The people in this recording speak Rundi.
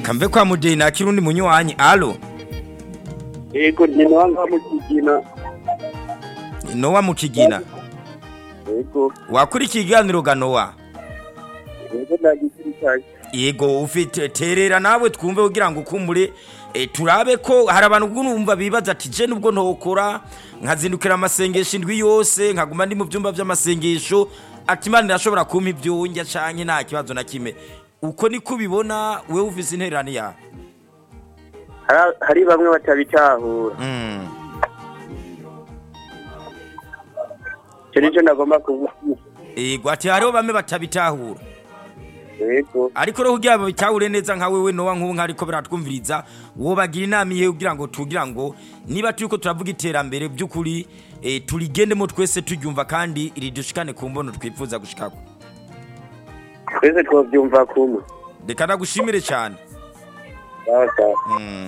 reka mve kwa mudeyi nakira undi munywanyi alo yego ni nowa mu kigina nowa mu kigina yego wakurikiye ikiganiro ga nowa yego ndagisirikanye yego ufite terera nawe twumve kugira ngo ukumbure e, turabe ko hari abantu ubwo numva bibaza ati je nubwo ntokora nkazindukira amasengesho indwi yose nkaguma ndi mu byumba by'amasengesho ati imana irashobora kumpa ibyo njya canke nta kibazo na kimwe uko niko ubibona wewe ufise intererano yawe Hari- hari bamwe batabitahura mm. icyo nicyo nagomba kuvuga yego ati hariho bamwe batabitahura yego ariko rero kugira ngo bitahure neza nka wewe nowa nk'ubu nkariko biratwumviriza wobagira inama ihe kugira ngo tugira ngo niba turiko turavuga iterambere by'ukuri eh, turigendemo twese turyumva kandi ridushikane ku mbono twifuza gushikako twese twabyumva kumwe reka nagushimire cyane sawa sawa mm.